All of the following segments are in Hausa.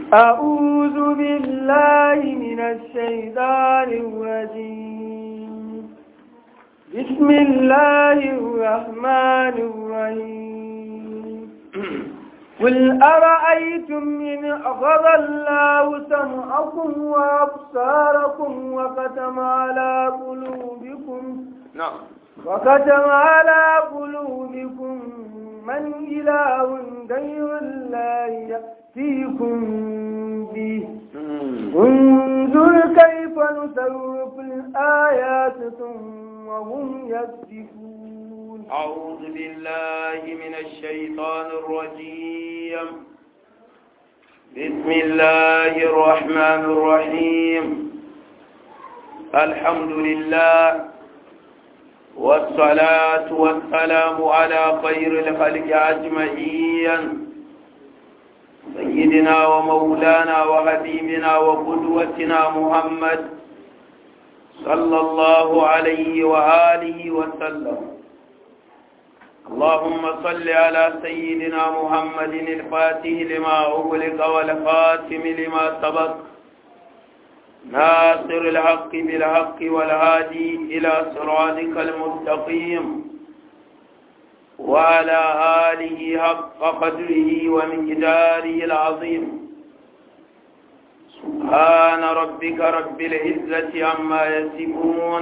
أعوذ بالله من الشيطان الرجيم بسم الله الرحمن الرحيم قل أرأيتم إن أخذ الله سمعكم وأبصاركم وختم على قلوبكم نعم وختم على قلوبكم من إله غير الله يأتيكم به انظر كيف نصرف الآيات ثم هم يصدفون أعوذ بالله من الشيطان الرجيم بسم الله الرحمن الرحيم الحمد لله والصلاة والسلام على خير الخلق أجمعين سيدنا ومولانا وحبيبنا وقدوتنا محمد صلى الله عليه وآله وسلم اللهم صل على سيدنا محمد الفاتح لما أغلق والخاتم لما سبق ناصر الحق بالحق والهادي إلى صراطك المستقيم وعلى آله حق قدره ومقداره العظيم سبحان ربك رب العزة عما يصفون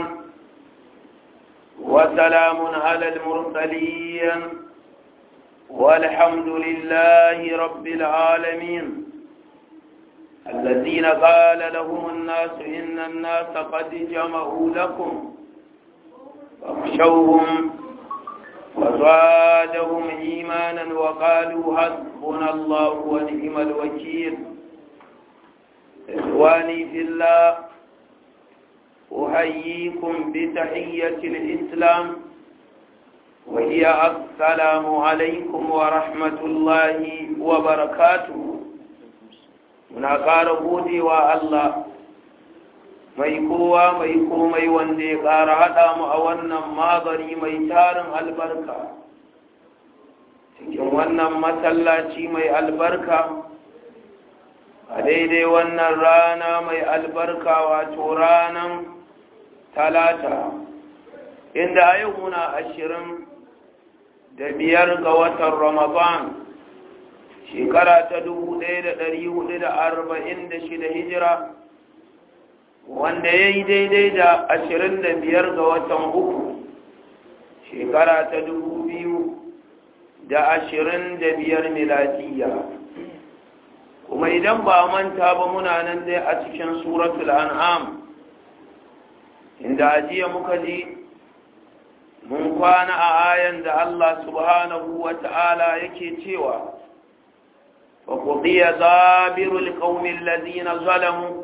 وسلام على المرسلين والحمد لله رب العالمين الذين قال لهم الناس إن الناس قد جمعوا لكم فاخشوهم وزادهم إيمانا وقالوا حسبنا الله ونعم الوكيل إخواني في الله أحييكم بتحية الإسلام وهي السلام عليكم ورحمة الله وبركاته muna ƙara godewa Allah mai kowa mai komai wanda ya ƙara haɗa mu a wannan magari mai tarin albarka cikin wannan masallaci mai albarka a daidai wannan rana mai albarka wato ranan talata inda a yau muna ashirin da biyar ga watan ramadan shekara ta dubu ɗaya da ɗari hudu da arba'in da shida hijira wanda ya yi daidai da ashirin da biyar ga watan uku shekara ta dubu biyu da ashirin da biyar miladiya kuma idan ba manta ba muna nan dai a cikin suratul an'am inda ajiya muka ji mun kwana a ayan da Allah subhanahu wa ta'ala yake cewa وقضي دابر القوم الذين ظلموا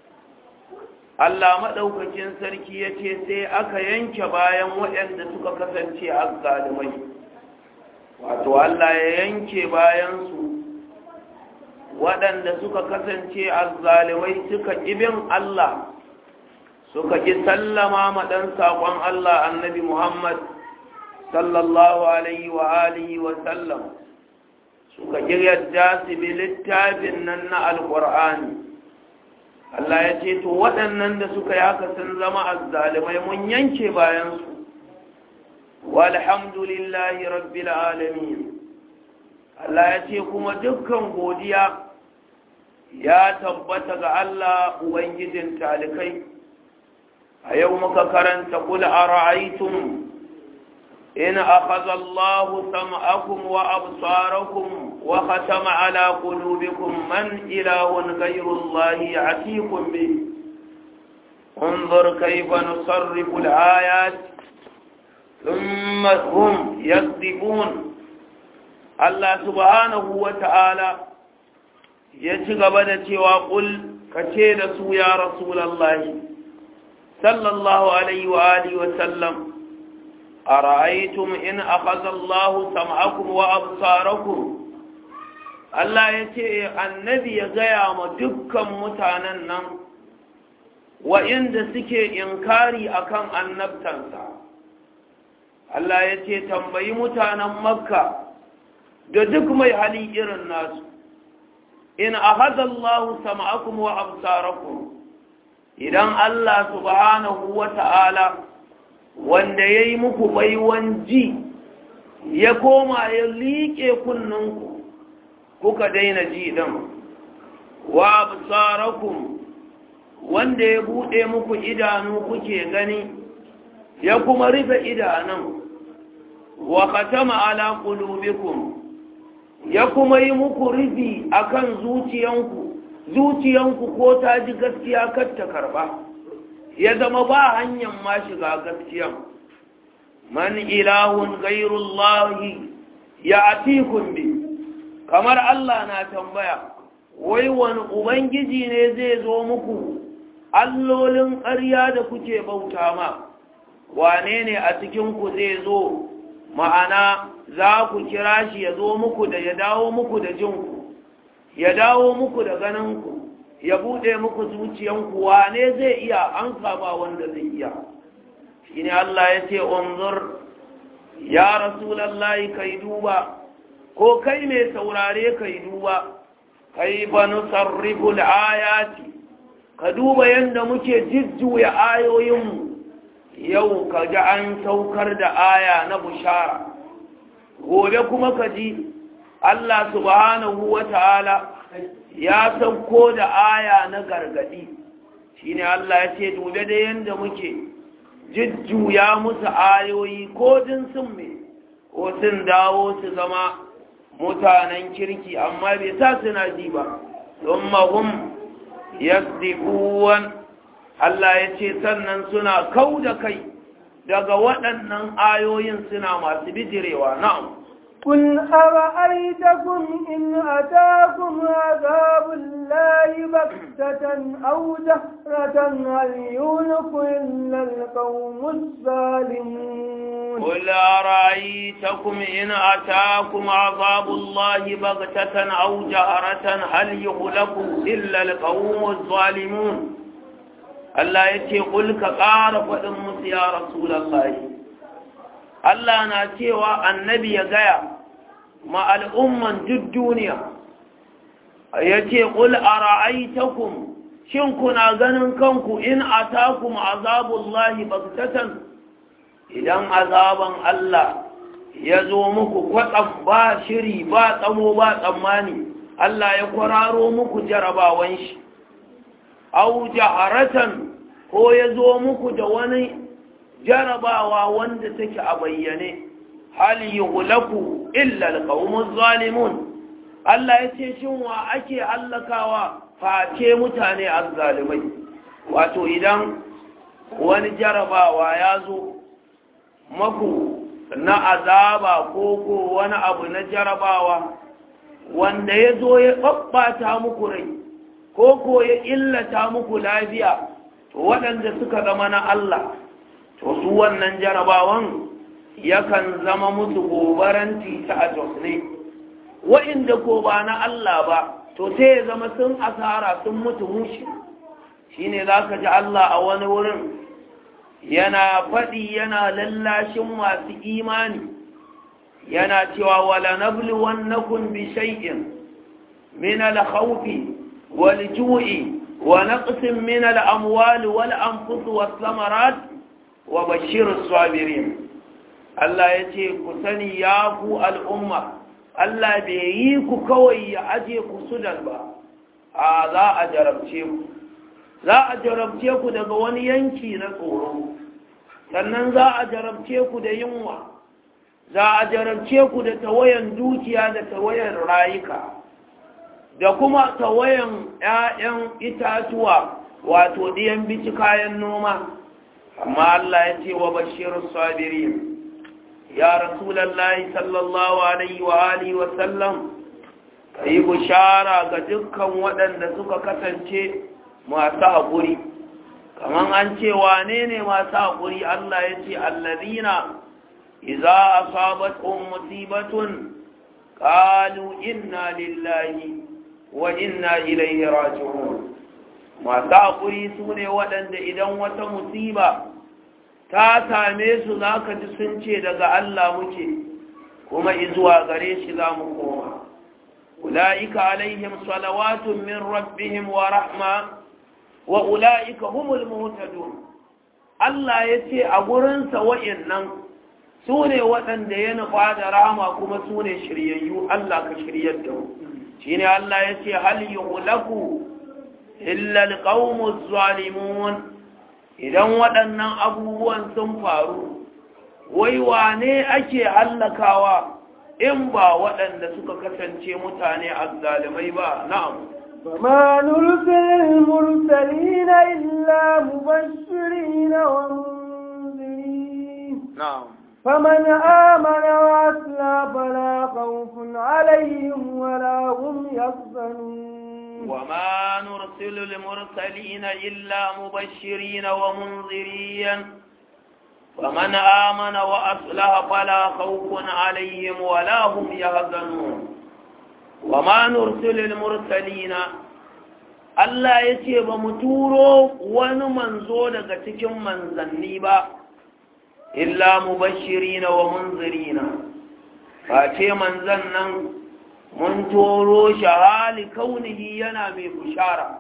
Allah maɗaukakin sarki ya ce sai aka yanke bayan waɗanda suka kasance azzalumai wato Allah ya yanke bayansu waɗanda suka kasance azzalumai suka ƙibin Allah suka ƙi sallama maɗan saƙon Allah annabi Muhammad sallallahu alaihi wa alihi wa sallam suka yadda su bi littafin nan na alƙur'ani Allah ya ce to waɗannan da suka yi haka sun zama azzalimai mun yanke bayansu walhamdulillahi rabbil alamin Allah ya ce kuma dukkan godiya ya tabbata ga Allah ubangijin talikai a yau muka karanta kula a ra'aitun إن أخذ الله سمعكم وأبصاركم وختم على قلوبكم من إله غير الله يعتيكم به انظر كيف نصرف الآيات ثم هم يصدقون الله سبحانه وتعالى يتقبل وقل كتير يا رسول الله صلى الله عليه وآله وسلم أرأيتم إن أخذ الله سمعكم وأبصاركم Allah ya ce annabi ya gaya ma dukkan mutanen nan wa'inda suke inkari akan annabtansa Allah ya ce tambayi mutanen makka da duk mai hali irin nasu in ahadha Allahu sam'akum wa absarakum idan Allah subhanahu wa ta'ala wanda yayi muku baiwan ji ya koma ya liƙe kunninku kuka daina ji din wa absarakum wanda ya bude muku idanu kuke gani ya kuma rufe idanun wa khatama ala qulubikum ya kuma yi muku rufi akan zuciyanku zuciyanku ko ta ji gaskiya kar ta karba ya zama ba hanyar ma shiga gaskiyan man ilahun gairullahi ya atikun bi kamar Allah na tambaya wai wani ubangiji ne zai zo muku allolin ƙarya da kuke bauta ma wane ne a cikinku zai zo ma'ana za ku kira shi ya zo muku da ya dawo muku da jinku ya dawo muku da ganinku ya buɗe muku zuciyanku wane zai iya an ba wanda zai iya shi ne Allah ya ce unzur ya rasulallahi kai duba ko kai mai saurare kai duba kai ba nusarriful ayati ka duba yadda muke jujjuya ayoyinmu yau ka ji an saukar da aya na bushara gobe kuma ka ji Allah subhanahu wa ta'ala ya sauko da aya na gargadi shi ne Allah ya ce dube da yadda muke jujjuya musu ayoyi ko din sun me ko sun dawo su zama mutanen kirki amma bai sa suna ji ba don mahum yasdiquwan Allah ya ce sannan suna kau da kai daga waɗannan ayoyin suna masu bijirewa na'am قل أرأيتكم إن أتاكم عذاب الله بكتة أو جهرة هل يهلك إلا القوم الظالمون قل أرأيتكم إن أتاكم عذاب الله بغتة أو جهرة هل يهلك إلا القوم الظالمون Allah ya ce ƙulka ƙara faɗin musu ya Rasulallah. Allah na cewa annabi ya gaya ma al'umman duk duniya, ya ce ƙul a ra'aitakum, shin kuna ganin kanku in a takum azabullahi baktatan idan azaban Allah ya zo muku kwatsam ba shiri ba tsamo ba tsammani, Allah ya kwararo muku jarabawan shi. au jaharatan ko ya zo muku da wani jarabawa wanda take a bayyane hal yughlaku illa alqawmuz zalimun Allah ya ce shin wa ake hallakawa face mutane azzalimai wato idan wani jarabawa ya zo maku na azaba ko ko wani abu na jarabawa wanda ya zo ya babbata muku rai ko ko ya illata muku lafiya to waɗanda suka zama na Allah to su wannan jarabawan yakan zama musu gobaranti ta a ne wa'inda ko ba na Allah ba to sai ya zama sun asara sun mutu mushi shine za ka ji Allah a wani wurin yana faɗi yana lallashin masu imani yana cewa wala nablu wannakum bi shay'in min al-khawfi wal-ju'i wa naqsin min al-amwali wal-anfus was-samarat wa bashshirus sabirin Allah yace ku sani ya ku al'umma Allah bai yi ku kawai ya aje ku sudan ba a za a jarabce ku za a jarabce ku daga wani yanki na tsoro sannan za a jarabce ku da yunwa za a jarabce ku da tawayan dukiya da tawayan rayuka da kuma tawayan 'ya'yan itatuwa wato ɗiyan bici kayan noma amma Allah ya ce wa bashirun sabirin ya rasulallahi sallallahu alaihi wa alihi wa sallam ka yi bushara ga dukkan waɗanda suka kasance masu haƙuri kamar an ce wane ne masu haƙuri Allah ya ce allazina iza asabatun musibatun qalu inna lillahi wa inna ilaihi raji'un masu haƙuri su ne waɗanda idan wata musiba ta same su za ka ji sun ce daga Allah muke kuma izuwa gare shi za mu koma ulaika alaihim salawatun min rabbihim wa rahma wa ulaika humul muhtadun Allah ya ce a gurinsa wa'innan su ne waɗanda ya nufa da rama kuma su ne shiryayyu Allah ka shiryar da shi ne Allah ya ce hal yi hulaku illal ƙaunmus zalimun idan waɗannan abubuwan sun faru wai wane ake hallakawa in ba waɗanda suka kasance mutane azzalimai ba na'am وما نرسل المرسلين إلا مبشرين ومنذرين نعم فمن آمن وأسلى فلا خوف عليهم ولا هم يحزنون وما نرسل المرسلين إلا مبشرين ومنذرين فمن آمن وأصلح فلا خوف عليهم ولا هم يحزنون وما نرسل المرسلين Allah ya ce ba mu turo wani manzo daga cikin manzanni ba, illa mu bashirina wa munzirina, ba ce manzan nan mun turo shi hali kaunihi yana mai bushara.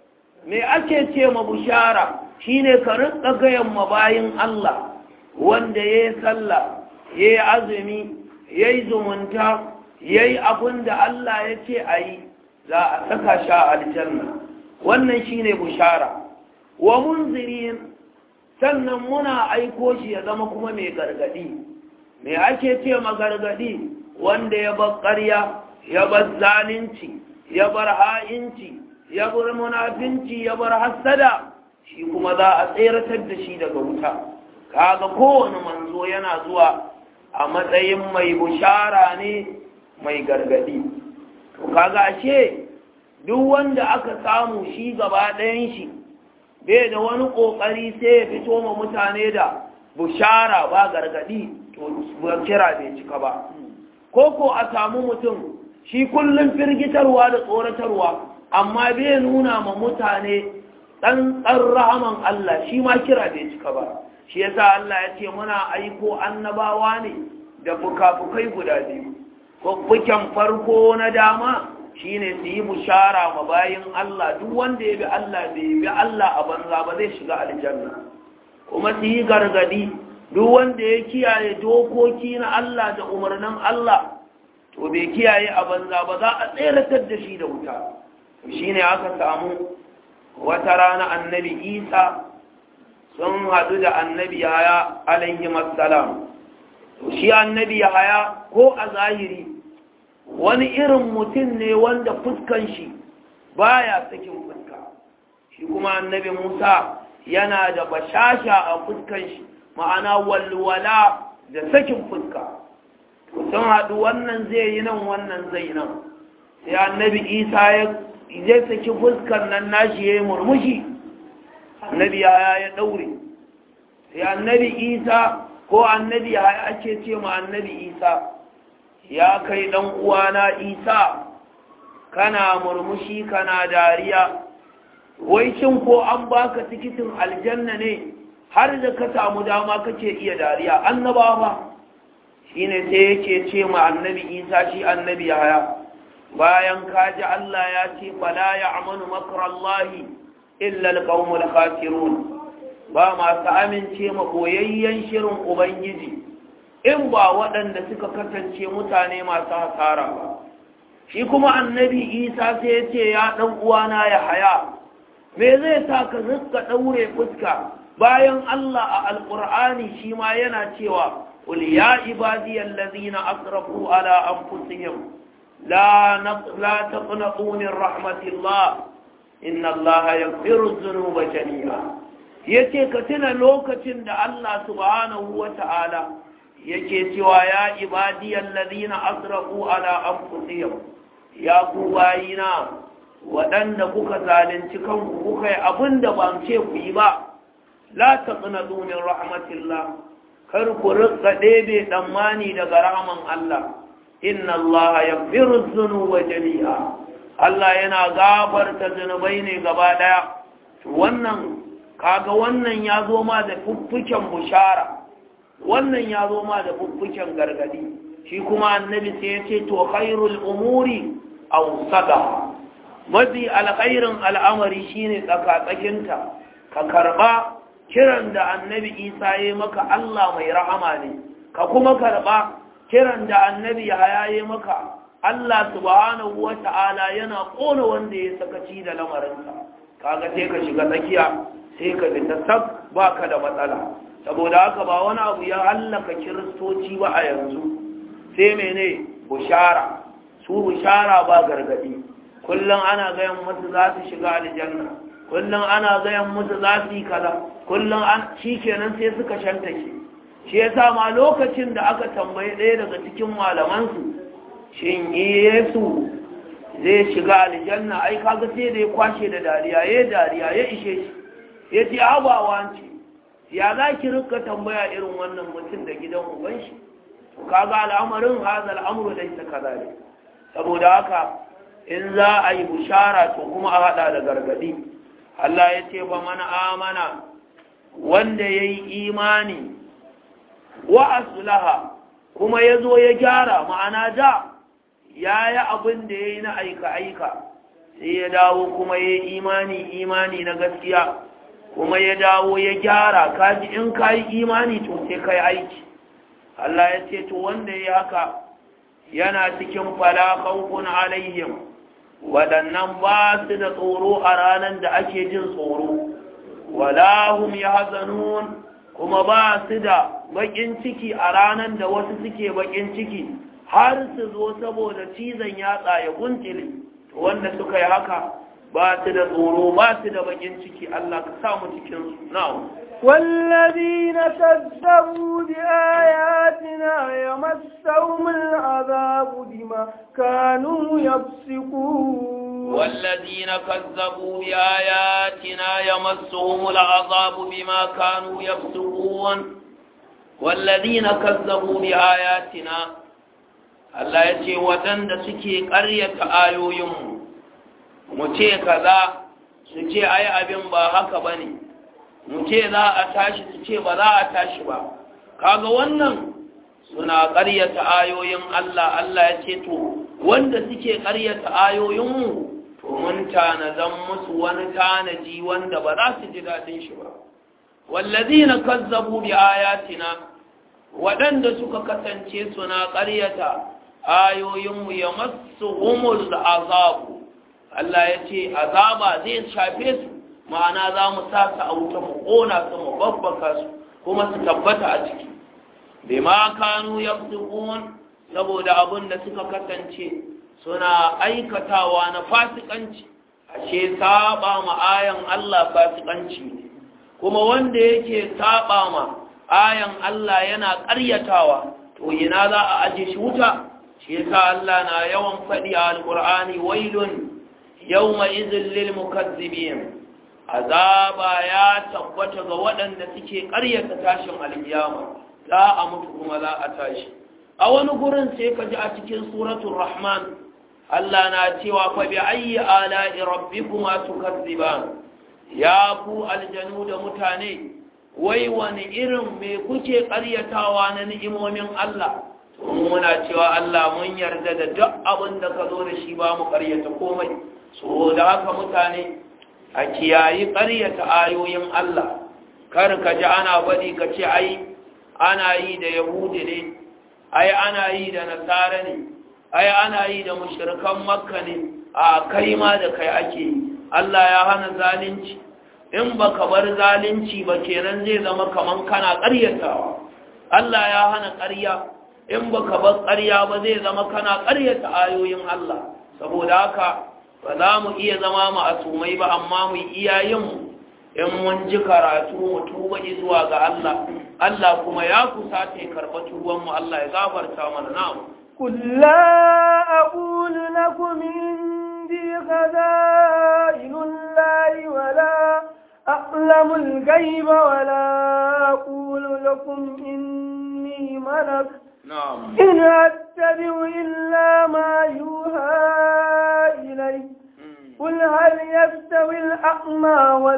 Me ake ce ma bushara shi ne ka rinka gayan mabayin Allah wanda ya yi sallah, ya yi azumi, ya yi zumunta, ya yi abin da Allah ya ce a yi. za a saka sha aljanna wannan shine bushara wa munzirin sannan muna aiko shi ya zama kuma mai gargadi me ake ce ma gargadi wanda ya bar ƙarya ya bar zalunci ya bar ha'inci ya bar munafinci ya bar hassada shi kuma za a tseratar da shi daga wuta kaga kowane manzo yana zuwa a matsayin mai bushara ne mai gargadi to kaga ashe duk wanda aka samu shi gaba ɗayan shi bai da wani ƙoƙari sai ya fito ma mutane da bushara ba gargadi to kira bai cika ba ko ko a samu mutum shi kullum firgitarwa da tsoratarwa amma bai nuna ma mutane ɗanɗan rahaman Allah shi ma kira bai cika ba shi yasa Allah ya ce muna aiko annabawa ne da fuka-fukai guda biyu fuffuken farko na dama shine su yi bushara ma bayin Allah duk wanda ya bi Allah bai bi Allah a banza ba zai shiga aljanna kuma su yi gargadi duk wanda ya kiyaye dokoki na Allah da umarnin Allah to bai kiyaye a banza ba za a tseratar da shi da wuta shine aka samu wata rana annabi Isa sun haɗu da annabi Yahaya alaihi assalam to shi annabi Yahaya ko a zahiri wani irin mutum ne wanda fuskan shi baya sakin fuska shi kuma annabi Musa yana da bashasha a fuskan shi ma'ana walwala da sakin fuska sun haɗu wannan zai yi nan wannan zai nan sai annabi Isa ya zai saki fuskan nan nashi ya yi murmushi annabi ya ya ɗaure sai annabi Isa ko annabi ya ake ce ma annabi Isa ya kai ɗan uwana isa kana murmushi kana dariya wai shin ko an baka tikitin aljanna ne har da ka samu dama kake iya dariya annaba ba shine sai yake ce ma annabi isa shi annabi haya bayan kaji Allah ya ce fala ya'manu makrallahi illa alqaumul khasirun ba masu amince ma koyayyen shirin ubangiji in ba waɗanda suka kasance mutane masu hasara ba shi kuma annabi isa sai ya ce ya ɗan uwana ya haya me zai sa ka rizka ɗaure fuska bayan Allah a alƙur'ani shi ma yana cewa قل يا عبادي الذين أسرفوا على أنفسهم لا لا تقنطوا من رحمة الله إن الله يغفر الذنوب جميعا yace ka tuna lokacin da Allah subhanahu wa ta'ala yake cewa ya ibadiyar ladina asrafu ala anfusihim ya ku bayina waɗanda kuka zalunci kanku kuka yi abin da ban ce ku yi ba la taqnatu min rahmatillah kar ku rika ɗebe tsammani daga rahman Allah inna Allah yaghfiru dhunuba jami'a Allah yana gafarta zunubai ne gaba daya wannan kaga wannan ya zo ma da fuffuken bushara wannan ya zo ma da fuffuken gargadi shi kuma annabi sai ya ce to khairul umuri awsada mafi alkhairin al'amari shine tsakatsakinta ka karba kiran da annabi isa ya maka Allah mai rahama ne ka kuma karba kiran da annabi ya yi maka Allah subhanahu wa ta'ala yana ƙona wanda ya sakaci da lamarinsa kaga sai ka shiga tsakiya sai ka fita sak ba ka da matsala saboda haka ba wani abu ya hallaka kiristoci ba a yanzu sai mene bushara su bushara ba gargadi kullum ana gayan musu za su shiga aljanna kullum ana gayan musu za su yi kaza kullum an shi kenan sai suka shantake shi yasa ma lokacin da aka tambayi ɗaya daga cikin malamansu shin yesu zai shiga aljanna ai kaga sai da ya kwashe da dariya ya dariya ya ishe shi ya ce abawa ce ya za ki rika tambaya irin wannan mutum da gidan uban shi kaga al'amarin haza al'amuru laisa kazalik saboda haka in za a yi bushara to kuma a hada da gargadi Allah ya ce ba mana amana wanda ya yi imani wa aslaha kuma ya zo ya gyara ma'ana da ya yi abin da ya yi na aika-aika sai ya dawo kuma ya yi imani imani na gaskiya kuma ya dawo ya gyara kaji in ka yi imani to sai ka yi aiki Allah ya ce to wanda ya haka yana cikin falakon alaihim waɗannan ba su da tsoro a ranar da ake jin tsoro walahum ya hazanun kuma ba su da baƙin ciki a ranar da wasu suke baƙin ciki har su zo saboda cizon yatsa ya guntile wanda suka yi haka ba su da tsoro ba su da baƙin ciki Allah ka sa mu cikin su na'am والذين كذبوا بآياتنا يمسهم العذاب بما كانوا يفسقون والذين كذبوا بآياتنا يمسهم العذاب بما كانوا يفسقون والذين كذبوا بآياتنا Allah ya ce waɗanda suke ƙaryata ayoyinmu mu ce kaza su ce ai abin ba haka ba ne mu ce za a tashi su ce ba za a tashi ba kaga wannan suna ƙaryata ayoyin Allah Allah ya ce to wanda suke ƙaryata ayoyinmu to mun tanazan musu wani tanaji wanda ba za su ji daɗin shi ba wallazina kazzabu bi ayatina waɗanda suka kasance suna ƙaryata ayoyinmu ya masu humul azabu Allah ya ce azaba zai shafe su ma'ana za mu sa su a wuta mu ƙona su mu babbaka su kuma su tabbata a ciki bai ma kanu ya saboda abin da suka kasance suna aikatawa na fasikanci ashe saba ma ayan Allah fasikanci ne kuma wanda yake saba ma ayan Allah yana ƙaryatawa to ina za a aje shi wuta shi yasa Allah na yawan faɗi a alƙur'ani wailun yawma idhil lil mukazzibin azaba ya tabbata ga waɗanda suke ƙaryata tashin alkiyama za a mutu kuma za a tashi a wani gurin sai ka ji a cikin suratul rahman Allah na cewa fa bi ayyi ala'i rabbikuma tukazziban ya ku aljanu da mutane wai wani irin me kuke ƙaryatawa na ni'imomin Allah muna cewa Allah mun yarda da duk abin da ka zo da shi ba mu ƙaryata komai so da haka mutane a kiyayi ƙaryata ayoyin Allah kar ka ji ana baɗi ka ce ai ana yi da yahudi ne ai ana yi da nasara ne ai ana yi da mushrikan makka ne a kai ma da kai ake yi Allah ya hana zalunci in baka bar zalunci ba kenan zai zama kaman kana ƙaryatawa Allah ya hana ƙarya in baka bar ƙarya ba zai zama kana ƙaryata ayoyin Allah saboda haka ba za mu iya zama ma'asumai ba amma mu iyayenmu in mun ji karatu mu tuba zuwa ga Allah Allah kuma ya kusa ta karɓa tubanmu Allah ya gafarta mana na'am قل لا أقول لكم عندي خزائن الله ولا أعلم الغيب ولا أقول لكم إني ملك na'am إن أتبع إلا ما يوحى إلي قل هل يستوي الأعمى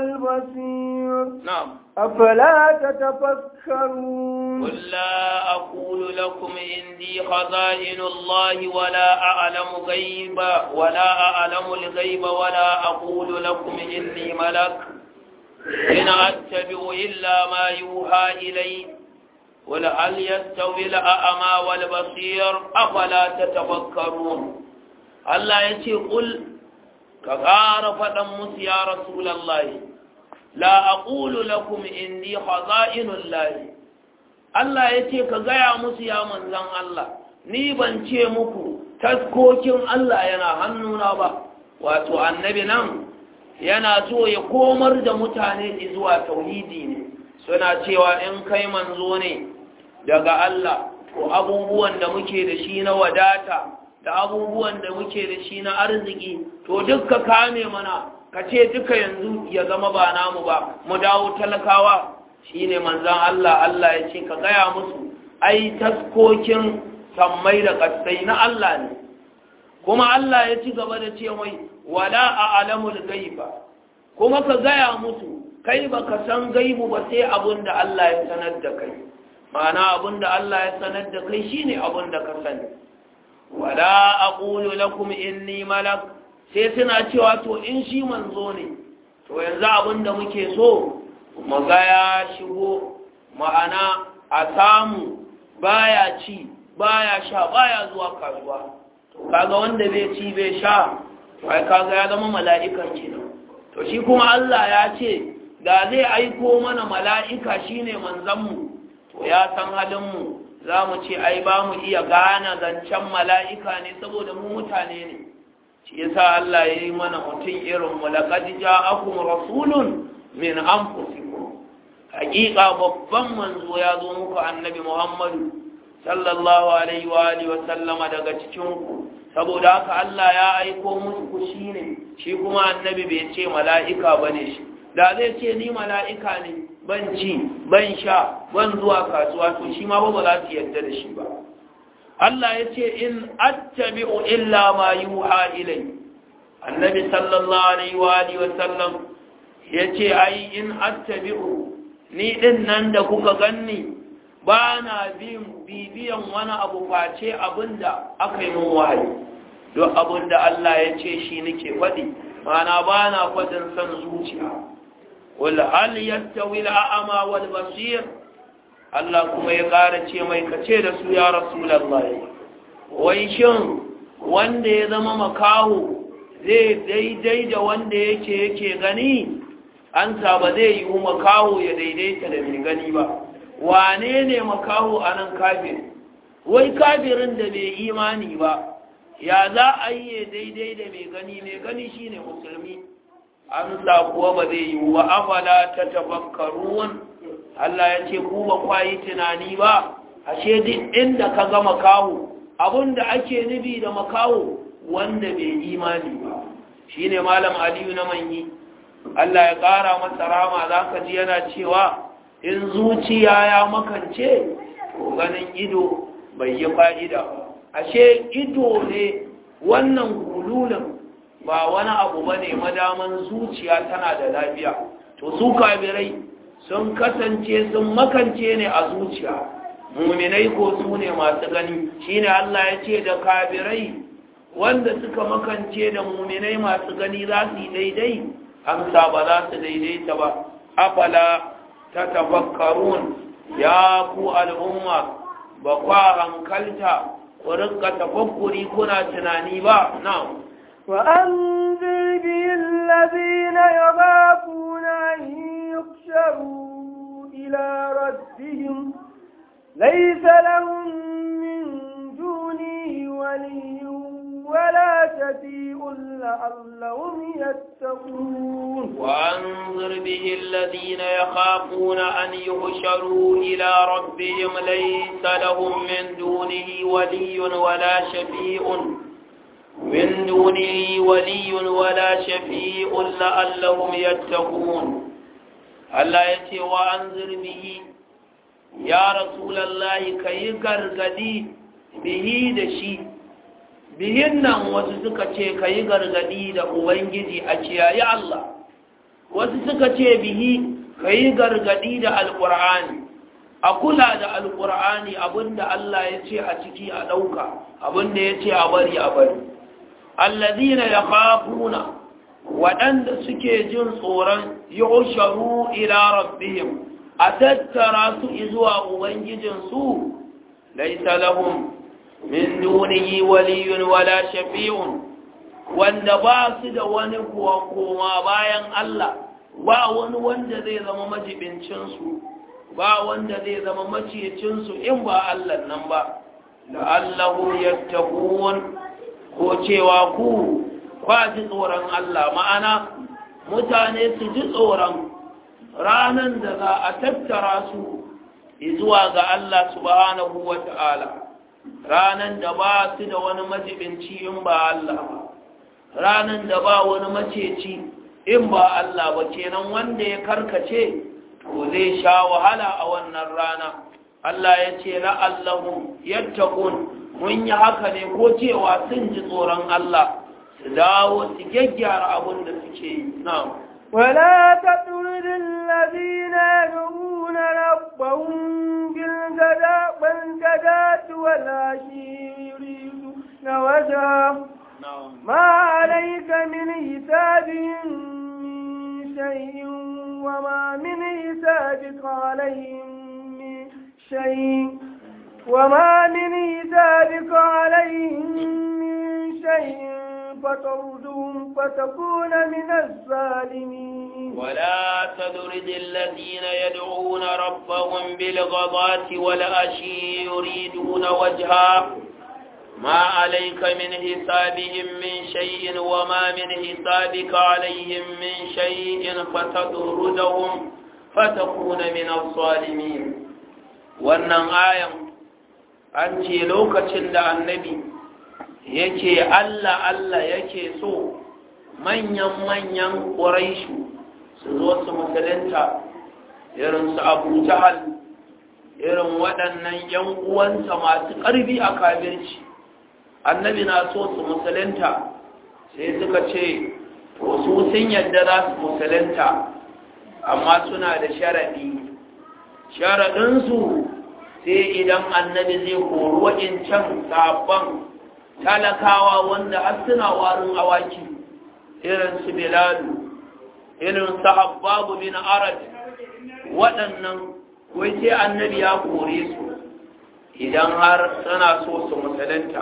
والبصير نعم أفلا تتفكرون قل لا أقول لكم عندي خزائن الله ولا أعلم غيب ولا أعلم الغيب ولا أقول لكم إني ملك إن أتبع إلا ما يوحى إلي قل هل يستوي الأعمى والبصير أفلا تتفكرون الله يتي قل كغار فدمس يا رسول الله لا أقول لكم إني خزائن الله Allah ya ce ka gaya musu ya manzan Allah ni ban ce muku taskokin Allah yana hannuna ba wato annabi nan yana so ya komar da mutane zuwa tauhidi ne suna cewa in kai manzo ne daga Allah to abubuwan da muke da shi na wadata da abubuwan da muke da shi na arziki to dukka kame mana ka ce duka yanzu ya zama ba namu ba mu dawo talakawa shine manzan Allah Allah ya ce ka gaya musu ai taskokin sammai da kasai na Allah ne kuma Allah ya ci gaba da ce mai wala a alamul gaiba kuma ka gaya musu kai ba ka san gaibu ba sai abin da Allah ya sanar da kai ma'ana abin da Allah ya sanar da kai shine abin da ka sani wala aqulu lakum inni malak sai suna cewa to in shi manzo ne to yanzu abin da muke so mu ga ya shigo ma'ana a samu baya ci baya sha baya zuwa kasuwa to kaga wanda bai ci bai sha to ai kaga ya zama mala'ikan kenan to shi kuma Allah ya ce da zai aiko mana mala'ika shine manzon mu to ya san halin mu za mu ce ai ba mu iya gane zancen mala'ika ne saboda mu mutane ne shi yasa Allah ya yi mana mutum irin mu laqad ja'akum rasulun min anfusikum hakika babban manzo ya zo muku annabi Muhammadu sallallahu alaihi wa alihi wa sallama daga cikin ku saboda haka Allah ya aiko musu ku shine shi kuma annabi bai ce mala'ika bane shi da zai ce ni mala'ika ne ban ci ban sha ban zuwa kasuwa to shi ma ba za su yarda da shi ba Allah ya ce in attabi'u illa ma yuha ilai annabi sallallahu alaihi wa alihi wa sallam ya ce ai in attabi'u ni din nan da kuka ganni ba na bibiyan wani abu face abinda aka yi mun wahayi don abinda Allah ya ce shi nake faɗi mana ba na faɗin son zuciya wal hal yastawi al-a'ma wal basir Allah kuma ya ƙara ce mai kace da su ya rasulullahi wai shin wanda ya zama makaho zai daidai da wanda yake yake gani an ba zai yi makaho ya daidaita da mai gani ba wane ne makaho a nan kafir wai kafirin da bai imani ba ya za a yi daidai da mai gani mai gani shine musulmi amsa kuwa ba zai yi wa afala ta tafakkarun Allah ya ce ku ba kwayi tunani ba ashe duk inda ka ga makaho abinda ake nubi da makaho wanda bai imani ba shine malam aliyu na manyi Allah ya ƙara masa rama za ka ji yana cewa in zuciya ya makance to ganin ido bai yi fa'ida ashe ido ne wannan gululin ba wani abu ba ne madaman zuciya tana da lafiya to su kabirai sun kasance sun makance ne a zuciya muminai ko su ne masu gani shine Allah ya ce da kabirai wanda suka makance da muminai masu gani za su yi daidai amsa ba za su daidaita ba afala ta tafakkarun ya ku al'umma ba kwa hankalta ku rinka tafakkuri kuna tunani ba na وأنذر به الذين يخافون أن يحشروا إلى ربهم ليس لهم من دونه ولي ولا شفيع لعلهم يتقون وأنظر به الذين يخافون أن يحشروا إلى ربهم ليس لهم من دونه ولي ولا شفيع من دونه ولي ولا شفيع لعلهم يتقون الله يتي وأنظر به يا رسول الله كي غرغدي به دشي bihin nan wasu suka ce ka yi gargadi da ubangiji a kiyaye Allah wasu suka ce bihi ka yi gargadi da alƙur'ani a kula da alƙur'ani abinda Allah ya ce a ciki a ɗauka abinda ya ce a bari a bari allazina ya kafuna waɗanda suke jin tsoron yusharu ila rabbihim a tattara su zuwa ubangijinsu laisa lahum min dunihi waliyun wala shafi'un wanda ba su da wani kuwa koma bayan Allah ba wani wanda zai zama majibincinsu ba wanda zai zama maciyacinsu in ba Allah nan ba la'allahu yattaqun ko cewa ku ba ji tsoron Allah ma'ana mutane su ji tsoron ranan da za a tattara su zuwa ga Allah subhanahu wa ta'ala ranan da ba su da wani majibinci in ba Allah ba ranan da ba wani maceci in ba Allah ba kenan wanda ya karkace to zai sha wahala a wannan rana Allah ya ce la'allahu yattaqun mun yi haka ne ko cewa sun ji tsoron Allah su dawo su gyaggyara abin da suke yi na'am ولا تطرد الذين يدعون ربهم بالغداة والعشي يريدون وجهه ما عليك من حسابهم من شيء وما من حسابك عليهم من شيء وما من حسابك عليهم من شيء فتردهم فتكون من الظالمين ولا تدرد الذين يدعون ربهم بالغضاة والأشي يريدون وجها ما عليك من حسابهم من شيء وما من حسابك عليهم من شيء فتدردهم فتكون من الظالمين wannan ayan an ce lokacin da annabi yake Allah Allah yake so manyan-manyan ƙuraishu su zo su musulunta irin su abu jahal irin waɗannan ‘yan uwansa masu ƙarfi a kabirci annabi na so su musulunta sai suka ce to su sun yadda za su musulunta amma suna da sharaɗi sharaɗinsu sai idan annabi zai kori waɗancan sabon talakawa wanda har suna warin awaki irin su bilalu irin su habbabu bin arad waɗannan wai sai annabi ya kore su idan har suna so su musulunta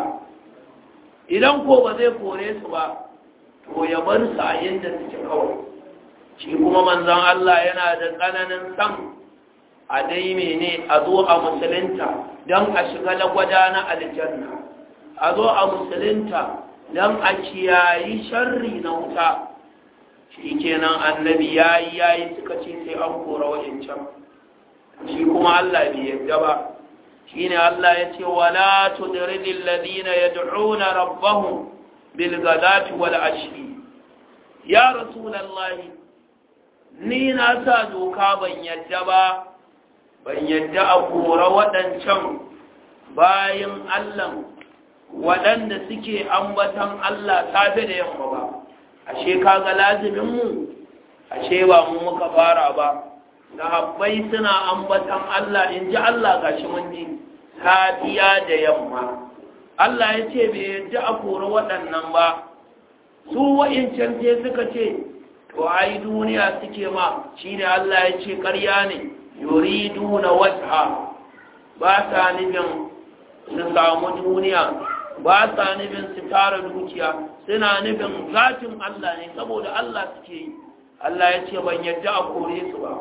idan ko ba zai kore su ba to ya bar su a yadda suke kawai shi kuma manzon Allah yana da tsananin san a dai mene a zo a musulunta don a shiga lagwada na aljanna a zo a musulunta don a kiyayi sharri na wuta shi kenan annabi ya yi ya yi suka ce sai an kora wajencan shi kuma Allah bai yadda ba shi ne Allah ya ce wala tudridil ladina yad'una rabbahum bil ghadati wal ashi ya rasulullahi ni na sa doka ban yadda ba ban yadda a kora waɗancan bayan Allah waɗanda suke ambatan Allah safe da yamma ba ashe kaga laziminmu ashe ba mu muka fara ba sahabbai suna ambatan Allah in ji Allah gashi mun ji safiya da yamma Allah ya ce bai yadda a kori waɗannan ba su wa'incan sai suka ce to ai duniya suke ma shine Allah ya ce ƙarya ne yuriduna wajha ba sa nufin su samu duniya ba sa nufin su tara dukiya suna nufin zatin Allah ne saboda Allah suke yi Allah ya ce ban yadda a kore su ba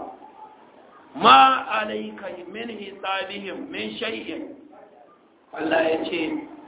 ma alaika min hisabihim min shay'in Allah ya ce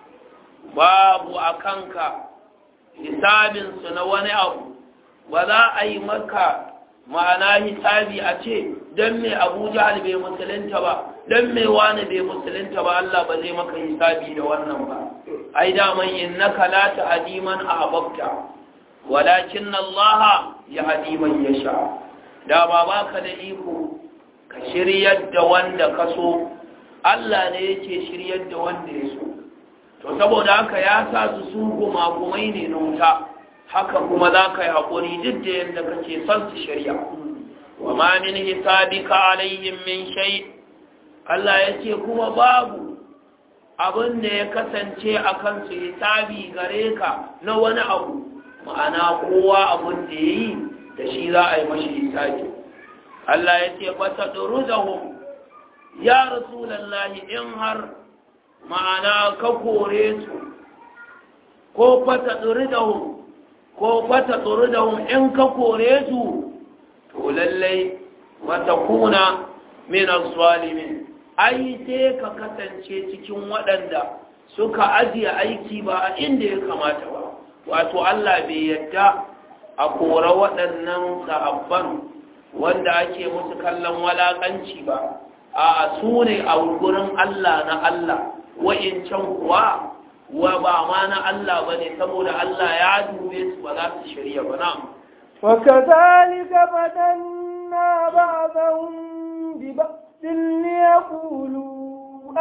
babu a kanka hisabinsu na wani abu ba za a yi maka ma'ana hisabi a ce don mai abu jihar bai musulunta ba don mai wani bai musulunta ba Allah ba zai maka hisabi da wannan ba ai daman innaka la tahdi man ahbabta walakin Allah yahdi man yasha da ba baka da iko ka shiryar da wanda ka so Allah ne yake shiryar da wanda ya so to saboda haka ya sa su su gumagumai ne na wuta haka kuma za ka yi haƙuri duk da yadda kake son su shirya wa ma min hisabika alaihim min shay Allah ya ce kuma babu abin da ya kasance a kansu hisabi gare ka na wani abu ma'ana kowa abin da ya yi da shi za a yi mashi hisabi Allah ya ce ba ta ɗoru da ya rasulallahi in har ma'ana ka kore su ko fata ɗori da ko fata ɗori da in ka kore su to lallai wata kuna minan zalimin ai sai ka kasance cikin waɗanda suka ajiye aiki ba a inda ya kamata ba wato Allah bai yadda a kora waɗannan sahabban wanda ake musu kallon walaƙanci ba a su ne a gurin Allah na Allah wa'incan kuwa wa ba ma na Allah ba ne saboda Allah ya dube su ba za su shirya ba na وكذلك فتنا بعضهم ببعض ليقولوا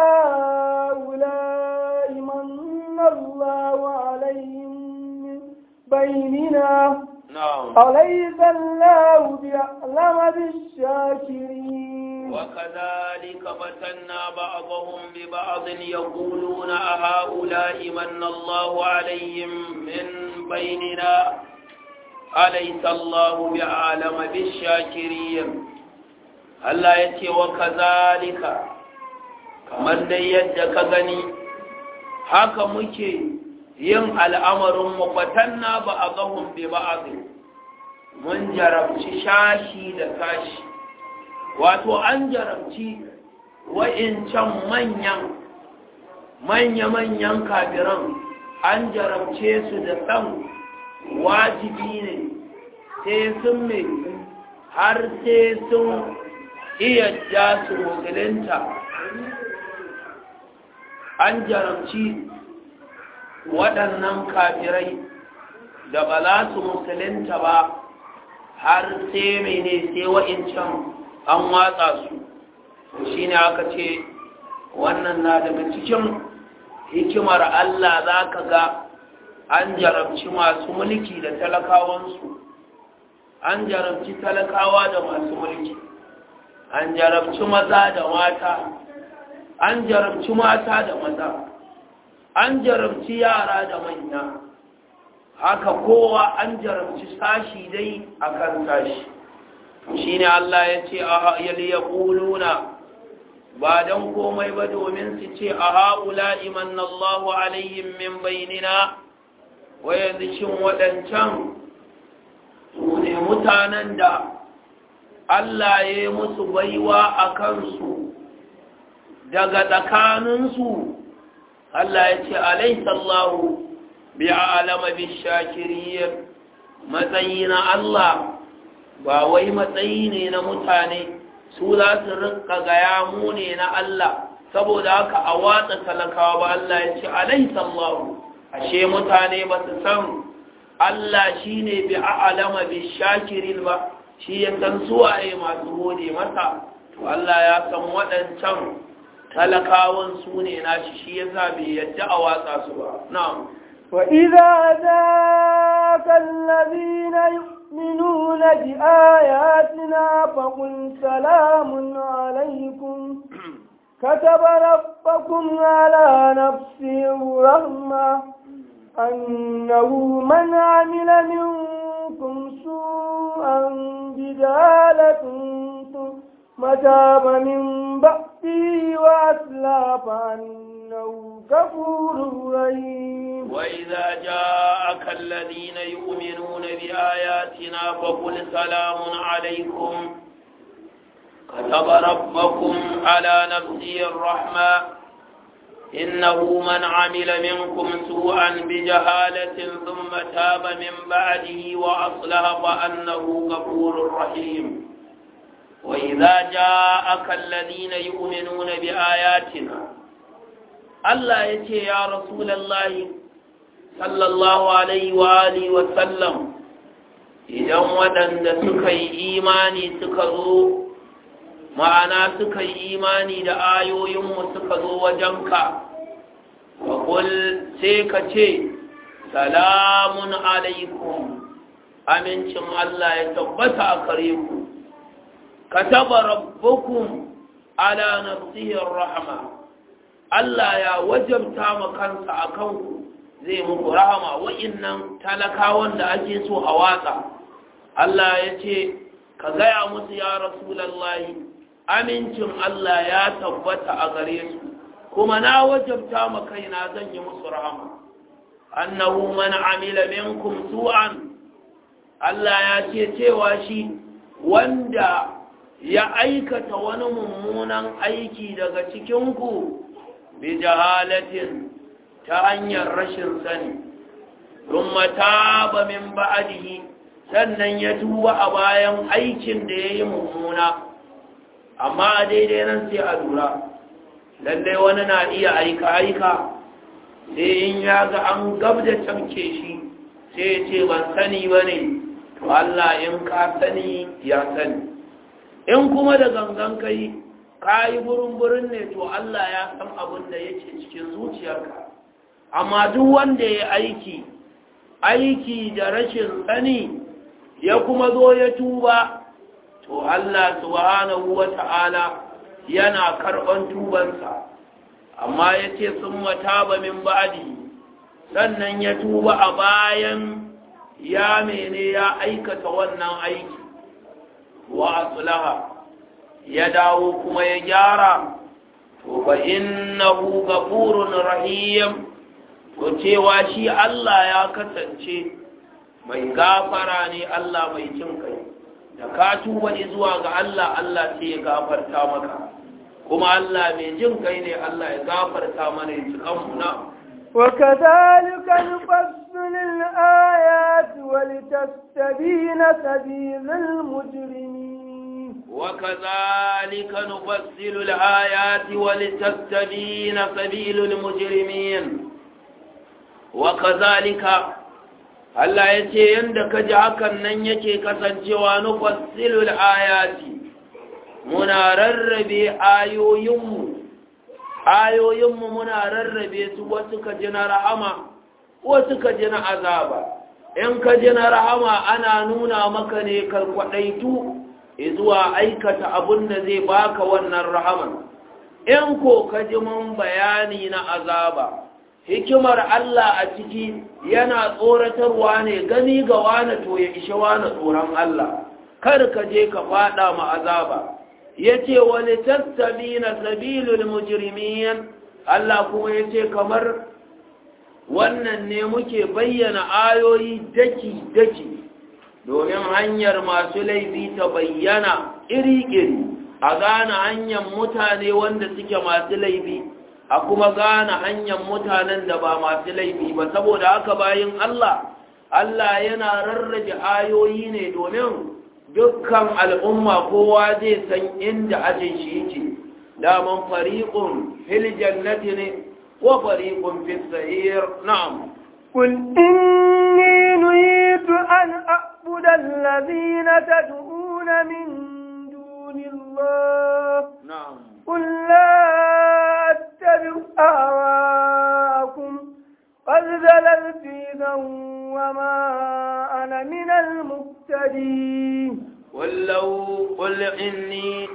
هؤلاء من الله عليهم من بيننا na'am أليس الله بأعلم بالشاكرين وكذلك فتنا بعضهم ببعض يقولون أهؤلاء من الله عليهم من بيننا أليس الله بأعلم بالشاكرين Allah ya ce wa kazalika kamar dai yadda ka gani haka muke yin al'amarin mafatanna ba a gahun bi ba mun jarabci shashi da sashi wato an jarabci wa'incan manyan manya-manyan kafiran an jarabce su da san wajibi ne sai sun mai har sai sun iya ja su musulunta an jarabci waɗannan kafirai da ba za su musulunta ba har sai mene sai wa'incan an watsa su shi ne aka ce wannan na daga cikin hikimar Allah za ka ga an jarabci masu mulki da talakawansu an jarabci talakawa da masu mulki an jarabci maza da mata an jarabci mata da maza an jarabci yara da manya haka kowa an jarabci sashi dai akan sashi shi ne Allah ya ce a ya ƙuluna ba don komai ba domin su ce a haƙula iman Allahu alayhim min bainina wa yanzu shin waɗancan su ne mutanen da Allah ya yi musu baiwa a kansu daga tsakaninsu Allah ya ce alaisallahu bi alama bi shakiriyar matsayi na Allah ba wai matsayi ne na mutane su za su rinka gaya mu ne na Allah saboda haka a watsa talakawa ba Allah ya ce alaisallahu ashe mutane ba su san Allah shi ne bi alama bi shakirin ba shi ya san suwaye masu gode masa to Allah ya san waɗancan talakawan su ne nashi shi ya sa bai yadda a watsa su ba na'am وإذا ذاك الذين يؤمنون بآياتنا فقل سلام عليكم كتب ربكم على نفسه الرحمة أنه من عمل منكم سوءا بجالة ثم تاب من بعده وأسلى فأنه كفور رحيم وإذا جاءك الذين يؤمنون بآياتنا فقل سلام عليكم كتب ربكم على نفسه الرحمة إنه من عمل منكم سوءا بجهالة ثم تاب من بعده وأصلح فأنه غفور رحيم وإذا جاءك الذين يؤمنون بآياتنا الله يتي يا رسول الله صلى الله عليه وآله وسلم idan waɗanda suka yi imani suka zo ma'ana suka yi imani da ayoyinmu suka zo wajenka faƙul sai ka ce salamun alaikum amincin Allah ya tabbata a kare ku ka taba rabbukum ala nafsihi rahma Allah ya wajabta ma kansa a kanku zai muku rahama wa'innan talakawan da ake so a watsa Allah ya ce ka gaya musu ya rasulallahi amincin Allah ya tabbata a gare su kuma na wajabta ma kaina zan yi musu rahama annahu man amila minkum su'an Allah ya ce cewa shi wanda ya aikata wani mummunan aiki daga cikinku bi jahalatin ta hanyar rashin sani thumma taba min ba'dihi sannan ya tuba a bayan aikin da yayi mummuna amma a daidai nan sai a lura lallai wani na iya aika aika sai in ya ga an gab da tamke shi sai ya ce ban sani ba ne to Allah in ka sani ya sani in kuma da gangan kai ka yi burin-burin ne to Allah ya san abin da yake cikin zuciyarka amma duk wanda ya aiki aiki da rashin sani ya kuma zo ya tuba to Allah subhanahu wa ta'ala yana karɓan tubansa amma ya ce sun mataba min ba'adi sannan ya tuba a bayan ya mene ya aikata wannan aiki wa asulaha ya dawo kuma ya gyara to fa innahu ghafurun rahim to cewa shi Allah ya kasance mai gafara ne Allah mai cin kai da ka tuba zuwa ga Allah Allah sai ya gafarta maka kuma Allah mai jin kai ne Allah ya gafarta mana ya cikan mu na وكذلك نفصل الآيات ولتستبين سبيل المجرمين وكذلك نفصل الآيات ولتستبين سبيل المجرمين وكذلك Allah ya ce yadda ka ji hakan nan yake kasancewa nufassilul ayati muna rarrabe ayoyinmu ayoyinmu muna rarrabe su wasu ka ji na rahama wasu ka ji na azaba in ka ji na rahama ana nuna maka ne ka kwaɗaitu zuwa aikata abin da zai baka wannan rahaman in ko ka ji mun bayani na azaba hikimar Allah a ciki yana tsoratarwa ne gani ga wane to ya ishe wane tsoron Allah kar ka je ka fada ma azaba yace wani tastabina sabilul mujrimin Allah kuma yace kamar wannan ne muke bayyana ayoyi daki daki domin hanyar masu laifi ta bayyana iri-iri a gane hanyar mutane wanda suke masu laifi a kuma gane hanyar mutanen da ba masu laifi ba saboda haka bayan Allah Allah yana rarrabe ayoyi ne domin dukkan al'umma kowa zai san inda ajin shi yake daman fariqun fil jannati ne wa fariqun fis sa'ir na'am قل إني نهيت أن أعبد الذين تدعون من دون الله na'am قل لا أتبع أهواءكم قد ذللت إذا وما أنا من المهتدين قل لو قل إني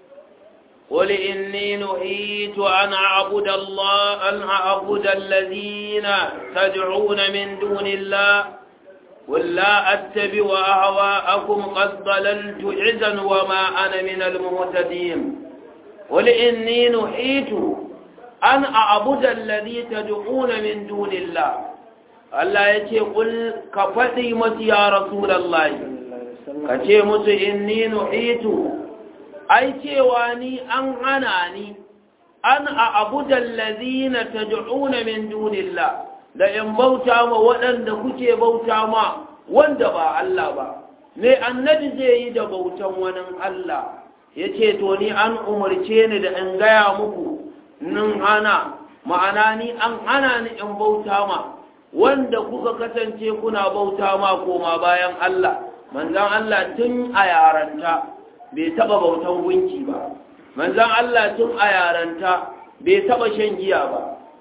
قل إني نهيت أن أعبد الله أن أعبد الذين تدعون من دون الله قل لا أتبع أهواءكم قد ضللت إذا وما أنا من المهتدين قل إني نهيت أن أعبد الذي تدعون من دون الله Allah ya ce ƙul ka faɗi masu ya Rasulallah ka ce musu inni nuhitu ai cewa ni an hana ni an a abudan lazina ta ju'una min dunillah da in bauta ma waɗanda kuke bauta ma wanda ba Allah ba me annabi zai yi da bautan wani Allah ya ce to ni an umarce ni da in gaya muku nin hana ma'ana ni an hana ni in bauta ma wanda kuka kasance kuna bauta ma koma bayan Allah manzan Allah tun a yaranta bai taba bautan gunki ba manzan Allah tun a yaranta bai taba shan giya ba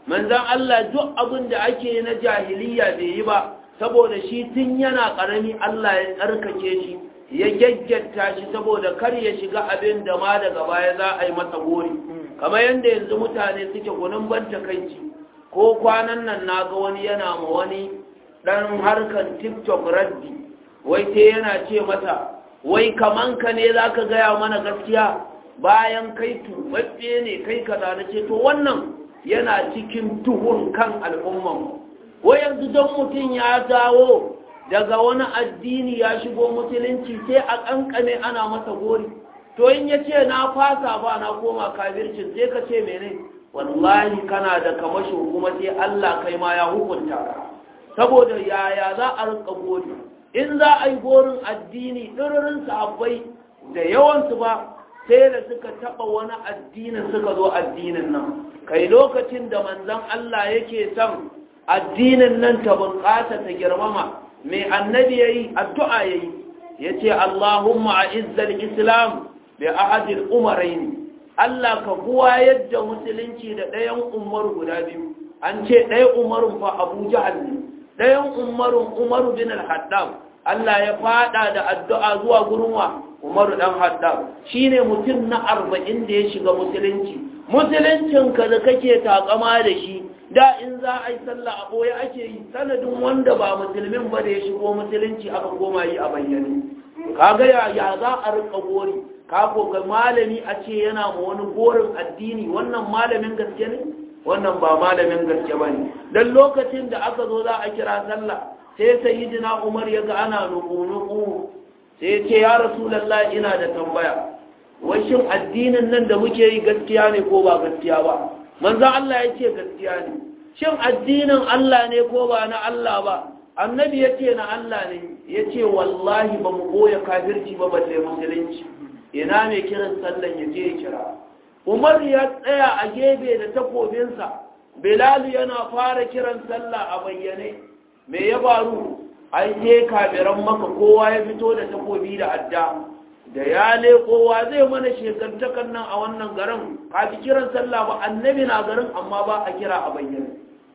manzan Allah duk abin da ake na jahiliya bai yi ba saboda shi tun yana ƙarami Allah ya tsarkake shi ya gyaggyata shi saboda kar ya shiga abin da ma daga baya za a yi masa gori kamar yadda yanzu mutane suke gunin ban takaici ko kwanan nan na ga wani yana ma wani ɗan harkar tiktok raddi wai te yana ce mata wai kaman ka ne za ka gaya mana gaskiya bayan kai tubabbe ne kai kaza na ce to wannan yana cikin tuhun kan al'umman wai yanzu don mutum ya dawo daga wani addini ya shigo musulunci sai a kankane ana masa gori to in ya ce na fasa ba na koma kafircin sai ka ce mene wallahi kana da kamasho kuma sai Allah kai ma ya hukunta ka saboda yaya za a rinka gori in za a yi gorin addini ɗiririn sahabbai da yawansu ba sai da suka taɓa wani addinin suka zo addinin nan kai lokacin da manzon Allah yake son addinin nan ta bunƙasa ta girmama mai annabi ya yi addu'a ya yi ya ce Allahumma a izzal islam bi ahadil umaraini Allah ka buwa yadda musulunci da ɗayan umar guda biyu an ce ɗaya umarun fa abu jahal ne ɗayan umarun umaru bin al-haddam Allah ya fada da addu'a zuwa gurin wa umaru ɗan haddam shine mutum na arba'in da ya shiga musulunci musuluncinka da kake takama da shi da in za a yi sallah a ɓoye ake yi sanadin wanda ba musulmin ba da ya shigo musulunci aka koma yi a bayyane kaga ya ya za a rika gori ka ga malami a ce yana ma wani gorin addini wannan malamin gaske ne wannan ba malamin gaske ba ne don lokacin da aka zo za a kira sallah sai sayyidina umar ya ga ana nuku-nuku sai ya ce ya rasulallah ina da tambaya wai shin addinin nan da muke yi gaskiya ne ko ba gaskiya ba manzan Allah ya ce gaskiya ne shin addinin Allah ne ko ba na Allah ba annabi ya ce na Allah ne ya ce wallahi ba mu goya kafirci ba balle musulunci ina mai kiran sallan ya je ya kira umar ya tsaya a gebe da takobinsa bilalu yana fara kiran sallah a bayyane me ya faru ai sai kafiran maka kowa ya fito da takobi da adda da ya kowa zai mana shekantakan nan a wannan garin kafi kiran sallah ba annabi na garin amma ba a kira a bayyane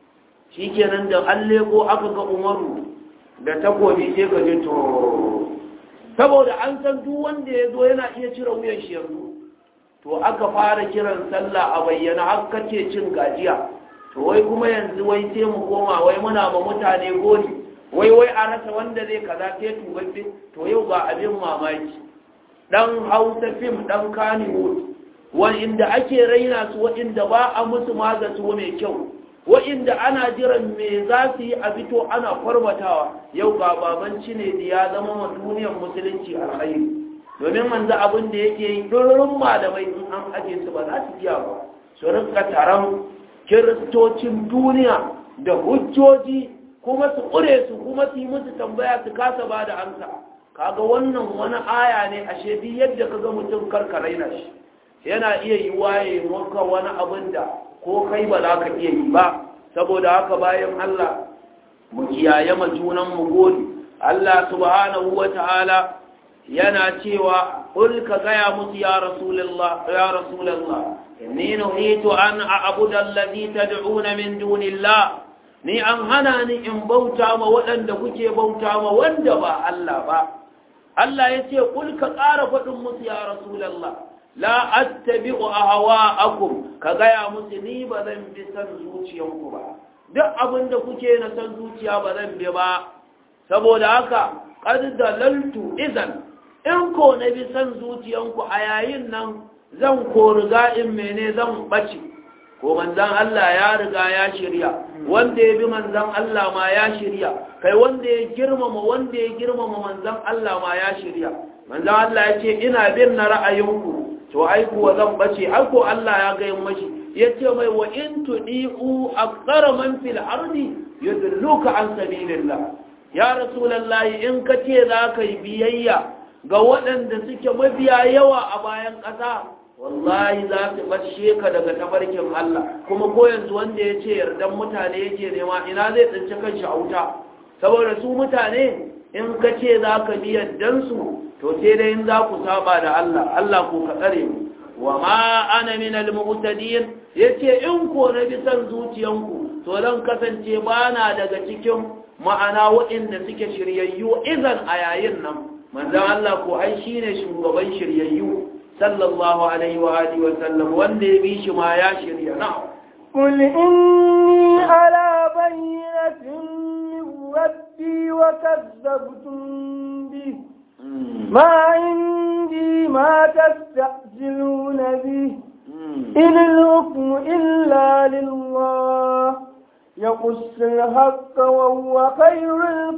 shikenan da an leko aka ga umaru da takobi sai ka ji to saboda an san duk wanda ya zo yana iya cire wuyan shi yanzu to aka fara kiran sallah a bayyana har kace cin gajiya to wai kuma yanzu wai sai mu koma wai muna ma mutane gori wai wai a rasa wanda zai kaza sai tubabbe to yau ga abin mamaki dan hausa fim dan kaniwood wa'inda ake raina su wa'inda ba a musu magatu mai kyau wa'inda ana jiran me za su yi a fito ana farmatawa yau ga babanci ne da ya zama ma duniyar musulunci alkhairi domin manzo abin da yake yi durin malamai in an aje su ba za su iya ba su rinka taron kiristocin duniya da hujjoji kuma su ƙure su kuma su yi musu tambaya su kasa ba da amsa kaga wannan wani aya ne a shedi yadda kaga mutum karka raina shi yana iya yi waye maka wani abin da ko kai ba za ka iya yi ba saboda haka bayan Allah mu kiyaye ma junan mu gode Allah subhanahu wata'ala yana cewa qul ka gaya musu ya rasulullah ya rasulullah inni nuhitu an a'budu alladhi tad'una min dunillah ni an hana ni in bauta ma waɗanda kuke bauta ma wanda ba Allah ba Allah ya ce kul ka ƙara faɗin musu ya rasulallah la attabi'u ahwa'akum ka gaya musu ni ba zan bi san zuciyanku ba duk abin da kuke na san zuciya ba zan bi ba saboda haka qad dalaltu idan in ko na bi san zuciyanku a yayin nan zan ko riga in mene zan bace ko manzan Allah ya riga ya shirya wanda ya bi manzan Allah ma ya shirya kai wanda ya girmama wanda ya girmama manzan Allah ma ya shirya manzan Allah ya ce ina bin na ra'ayinku to ai kuwa zan bace ai ko Allah ya ga mashi ya ce mai wa in tudi'u aqdara man fil ardi yudilluka an sabilillah ya rasulullahi in ka ce za ka yi biyayya ga waɗanda suke mabiya yawa a bayan ƙasa wallahi za su bashe ka daga tabarkin Allah kuma ko yanzu wanda ya ce yardan mutane yake nema ina zai tsinci kanshi a wuta saboda su mutane in ka ce za ka bi yardansu to sai dai in za ku saba da Allah Allah ko ka tsare mu wa ma ana min al-mu'tadin yace in ko na bi san zuciyanku to dan kasance bana daga cikin ma'ana waɗanda suke shiryayyu idan a yayin nan manzon Allah ko ai shine shugaban shiryayyu sallallahu alaihi wa alihi wa sallam wanda ya bi shi ma ya shirya na'am قل إني على بينة من ربي وكذبتم به ما عندي ما تستعجلون به إن الحكم إلا لله يقص الحق وهو خير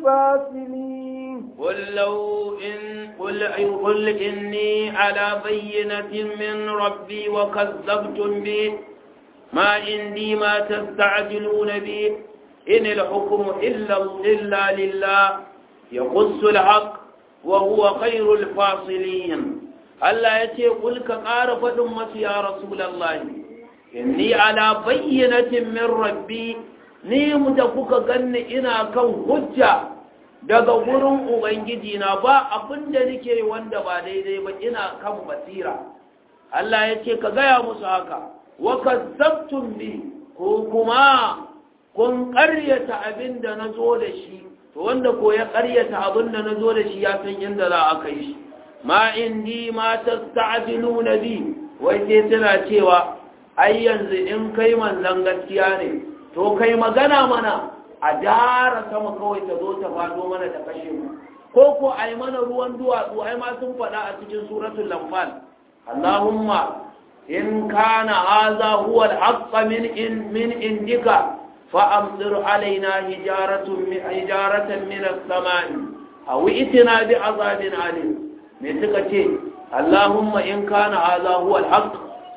الفاصلين قل لو إن قل, قل إني على بينة من ربي وكذبتم به ما عندي ما تستعجلون به إن الحكم إلا, إلا لله يقص الحق وهو خير الفاصلين Allah ya ce kulka ƙara faɗin masu ya Rasulallah, inni ala bayyanatin min rabbi ni mu da kuka ganni ina kan hujja daga gurin Ubangiji na ba abin da nake wanda ba daidai ba ina kan basira. Allah ya ce ka gaya musu haka, wa kazzabtum bi ko kuma kun ƙaryata abin da na zo da shi, to wanda ko ya ƙaryata abin da na zo da shi ya san inda za a kai shi. ma indi ma tasta'jiluna bi wai sai tana cewa ai yanzu in kai manzon gaskiya ne to kai magana mana a dara sama kawai ta zo ta fado mana ta kashe mu ko ko ai mana ruwan duwatsu ai ma sun faɗa a cikin suratul lamfal Allahumma in kana hadha huwa al-haqq min in min indika fa amtir alaina hijaratun min hijaratan min as-sama'i aw itina bi azabin alim me suka ce Allahumma in kana hadha huwa al-haq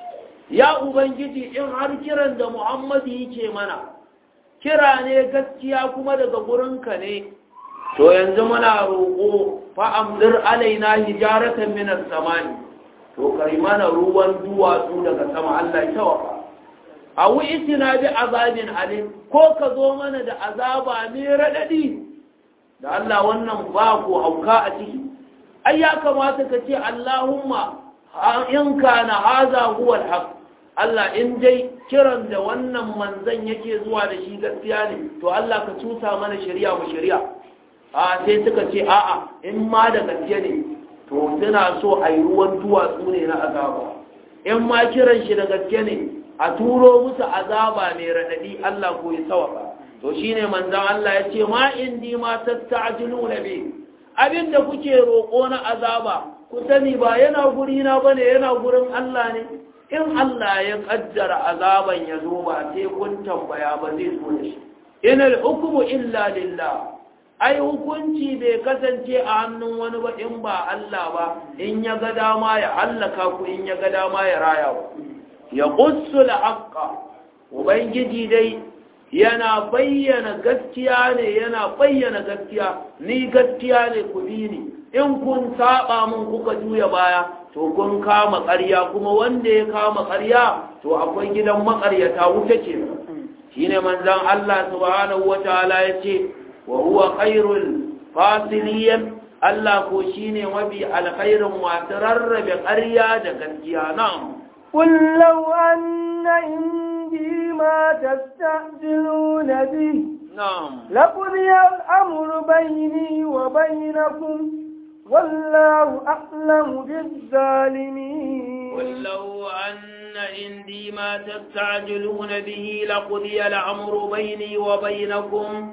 ya ubangiji in har kiran da Muhammadu yake mana kira ne gaskiya kuma daga gurinka ne to yanzu muna roƙo fa amdir alaina hijaratan min as-samai to kai mana ruwan duwatsu daga sama Allah ya tawafa awu itina bi azabin alim ko ka zo mana da azaba mai radadi da Allah wannan ba ko hauka a ciki ai ya kamata ka ce Allahumma in kana haza huwa alhaq Allah in dai kiran da wannan manzon yake zuwa da shi gaskiya ne to Allah ka tusa mana shari'a mu shari'a a sai suka ce a'a in ma da gaske ne to suna so a yi ruwan duwatsu ne na azaba in ma kiran shi da gaske ne a turo musu azaba mai raɗaɗi Allah ko ya sawaka to shine manzon Allah ya ce ma indi ma tasta'jiluna bi abin da kuke roƙo na azaba ku sani ba yana guri na bane yana gurin Allah ne in Allah ya kaddara azaban ya zo ba sai kun tambaya ba zai zo da shi inal hukmu illa lillah ai hukunci bai kasance a hannun wani ba in ba Allah ba in ya ga dama ya hallaka ku in ya ga dama ya raya ku ya qussul haqqa ubangiji dai yana bayyana gaskiya ne yana bayyana gaskiya ni gaskiya ne ku bi ni in kun saba mun kuka juya baya to kun kama ƙarya kuma wanda ya kama ƙarya to akwai gidan maƙaryata wuta ce shine manzon Allah subhanahu wataala yace wa huwa khairul fasiliyan Allah ko shine mafi alkhairin masu rarrabe ƙarya da gaskiya na'am قل لو أن عندي ما تستعجلون به نعم لقضي الأمر بيني وبينكم والله أعلم بالظالمين قل لو أن عندي ما تستعجلون به لقضي الأمر بيني وبينكم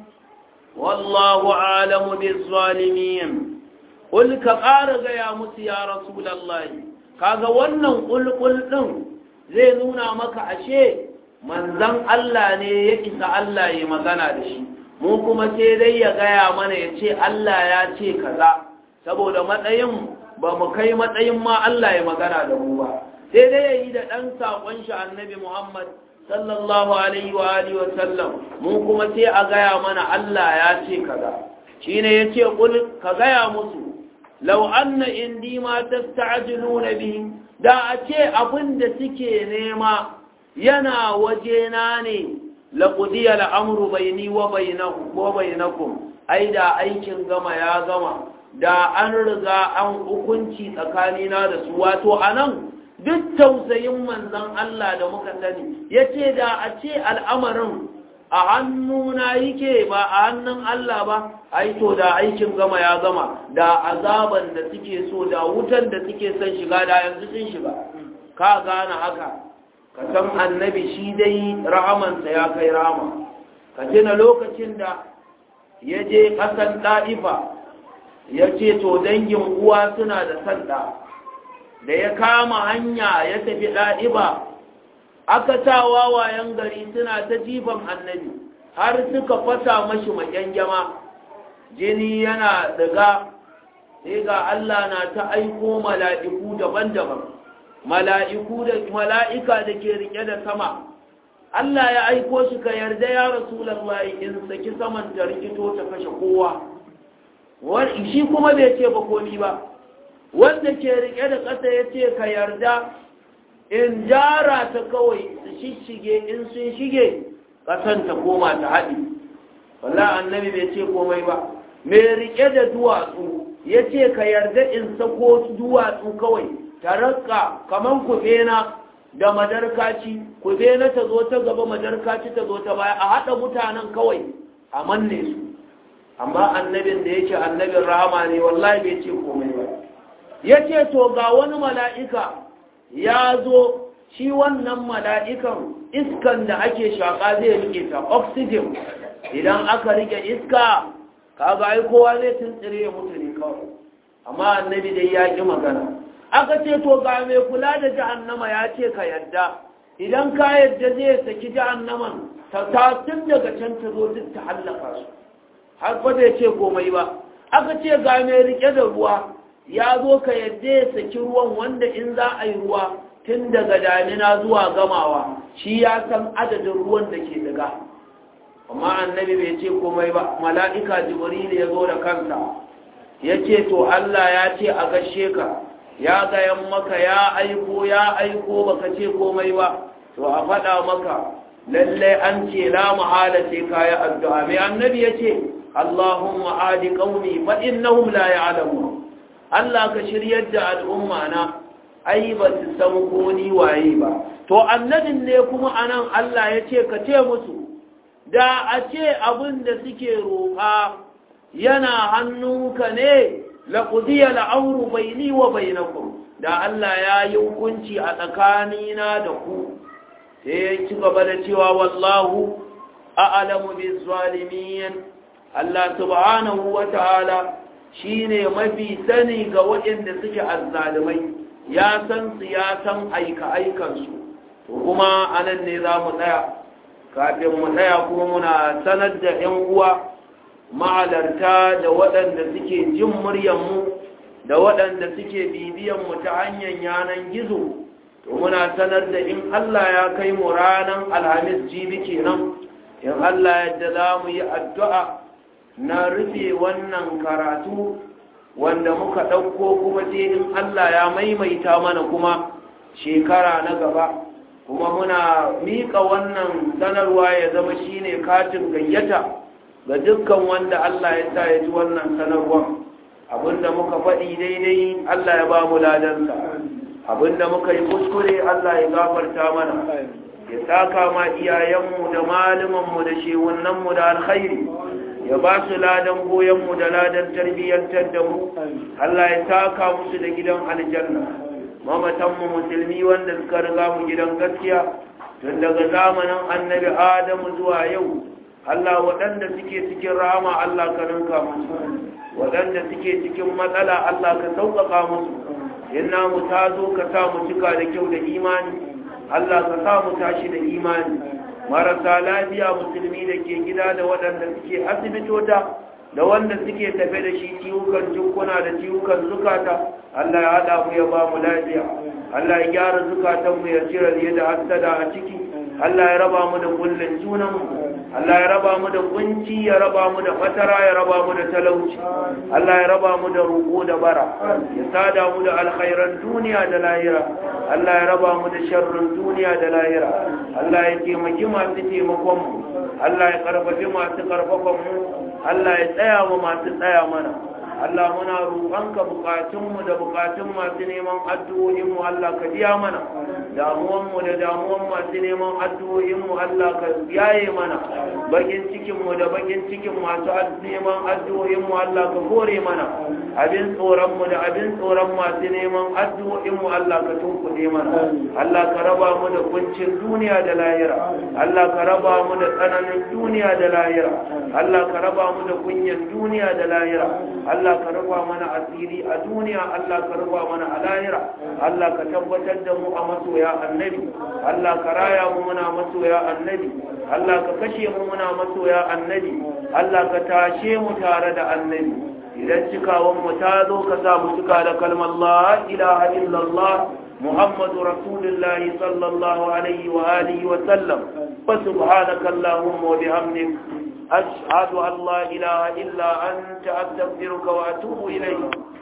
والله أعلم بالظالمين قل كقارغ يا موسى يا رسول الله kaga wannan kulkul din zai nuna maka ashe manzon Allah ne ya isa Allah ya magana da shi mu kuma sai dai ya gaya mana ya ce Allah ya ce kaza saboda matsayin ba mu kai matsayin ma Allah ya magana da mu ba sai dai ya yi da ɗan saƙon shi annabi Muhammad sallallahu alaihi wa alihi wa sallam mu kuma sai a gaya mana Allah ya ce kaza shine yace kul ka gaya musu law anna indi ma tasta'jiluna bihi da a ce abin da suke nema yana wajena ne laqudiya al'amru bayni wa bainakum wa bainakum ai da aikin gama ya gama da an riga an hukunci tsakanina da su wato anan duk tausayin manzon Allah da muka sani ya ce da a ce al'amarin a hannuna yake ba a hannun Allah ba ai to da aikin gama ya gama da azaban da suke so da wutan da suke son shiga da yanzu sun shiga ka gane haka ka san annabi shi dai rahamansa ya kai rahama ka tuna lokacin da ya je ƙasan ɗa'ifa ya ce to dangin uwa suna da sanda da ya kama hanya ya tafi ɗa'iba aka sa wawayen gari suna ta jifan annabi har suka fasa mashi makyangyama jini yana daga sai ga Allah na ta aiko mala'iku daban-daban mala'iku da mala'ika da ke rike da sama Allah ya aiko shi ka yarda ya rasulullahi in saki saman ta rikito ta kashe kowa shi kuma bai ce ba komi ba wanda ke rike da ƙasa ya ce ka yarda in jara ta kawai su shishige in sun shige ƙasan ta koma ta haɗi walla annabi bai ce komai ba mai rike da duwatsu ya ce ka yarda in sako duwatsu kawai ta raka kaman kubena da madarkaci kubena ta zo ta gaba madarkaci ta zo ta baya a haɗa mutanen kawai a manne su amma annabin da yake annabin rahama ne wallahi bai ce komai ba ya ce to ga wani mala'ika ya zo shi wannan mala'ikan iskan da ake shaƙa zai rike ta oxygen idan aka rike iska kaga ai kowa zai tuntsire ya mutu ne kawai amma annabi dai ya ƙi magana aka ce to ga mai kula da jahannama ya ce ka yadda idan ka yadda zai saki jahannaman ta tun daga can ta zo duk ta hallaka su har ba zai ce komai ba aka ce ga mai rike da ruwa ya zo ka yadda ya saki ruwan wanda in za a yi ruwa tun daga damina zuwa gamawa shi ya san adadin ruwan da ke daga amma annabi bai ce komai ba mala'ika jibril ya zo da kansa ya ce to Allah ya ce a gashe ka ya gayan maka ya aiko ya aiko baka ce komai ba to a faɗa maka lallai an ce la mahala sai kayi addu'a mai annabi ya ce Allahumma adi qaumi fa innahum la ya'lamun Allah ka shiryar da al'umma na ai ba su san ko ni waye ba to annabin ne kuma anan Allah ya ce ka ce musu da a ce abin da suke roƙa yana hannunka ne laqudiya al'amru baini wa bainakum da Allah ya yi hukunci a tsakanina da ku sai ya ci gaba da cewa wallahu a'lamu biz zalimin Allah subhanahu wa ta'ala shine mafi sani ga waɗanda suke azzalumai ya san su ya san aika aikansu to kuma anan ne za mu tsaya kafin mu tsaya kuma muna sanar da 'yan uwa ma'alarta da waɗanda suke jin muryanmu da waɗanda suke bibiyanmu ta hanyar yanan gizo to muna sanar da in Allah ya kai mu ranar alhamis jibi kenan in Allah yadda za mu yi addu'a na rufe wannan karatu wanda muka ɗauko kuma sai in Allah ya maimaita mana kuma shekara na gaba kuma muna miƙa wannan sanarwa ya zama shine katin gayyata ga dukkan wanda Allah ya sa ya ji wannan sanarwar abinda muka faɗi daidai Allah ya ba mu ladansa abinda muka yi kuskure Allah ya gafarta mana ya saka ma iyayenmu da malumanmu da shewunanmu da alkhairi ya ba su ladan goyonmu da ladan tarbiyyantar da mu Allah ya saka musu da gidan aljanna mamatanmu musulmi wanda suka riga mu gidan gaskiya tun daga zamanin annabi adamu zuwa yau Allah waɗanda suke cikin rama Allah ka ninka musu waɗanda suke cikin matsala Allah ka sauƙaƙa musu inna mu ta zo ka sa mu cika da kyau da imani Allah ka sa mu tashi da imani marasa lafiya musulmi da ke gida da waɗanda suke asibitota da wanda suke tafe da shi ciwukan jikuna da ciwukan zukata Allah ya haɗa mu ya ba mu lafiya Allah ya gyara zukatanmu ya cire riya da hasada a ciki Allah ya raba mu da kullun junanmu Allah ya raba mu da kunci ya raba mu da fatara ya raba mu da talauci Allah ya raba mu da roƙo da bara ya sada mu da alkhairan duniya da lahira Allah ya raba mu da sharrin duniya da lahira Allah ya taimaki masu taimakon mu Allah ya karfafi masu karfafan mu Allah ya tsaya wa masu tsaya mana Allah muna roƙonka bukatunmu da bukatun masu neman addu'o'inmu Allah ka biya mana damuwanmu da damuwan masu neman addu'o'inmu Allah ka yaye mana bakin cikinmu da bakin cikin masu neman addu'o'inmu Allah ka kore mana abin tsoronmu da abin tsoron masu neman addu'o'inmu Allah ka tunkuɗe mana Allah ka raba mu da kuncin duniya da lahira Allah ka raba mu da tsananin duniya da lahira Allah ka raba mu da kunyan duniya da lahira Allah ka raba mana asiri a duniya Allah ka raba mana a lahira Allah ka tabbatar da mu a masoya annabi Allah ka raya mu muna masoya annabi Allah ka kashe mu muna masoya annabi Allah ka tashe mu tare da annabi idan cikawan mu ta zo ka sa mu cika da kalmar la ilaha illallah محمد رسول الله صلى الله عليه وآله وسلم فسبحانك اللهم وبحمدك أشهد أن لا إله إلا أنت أستغفرك وأتوب إليك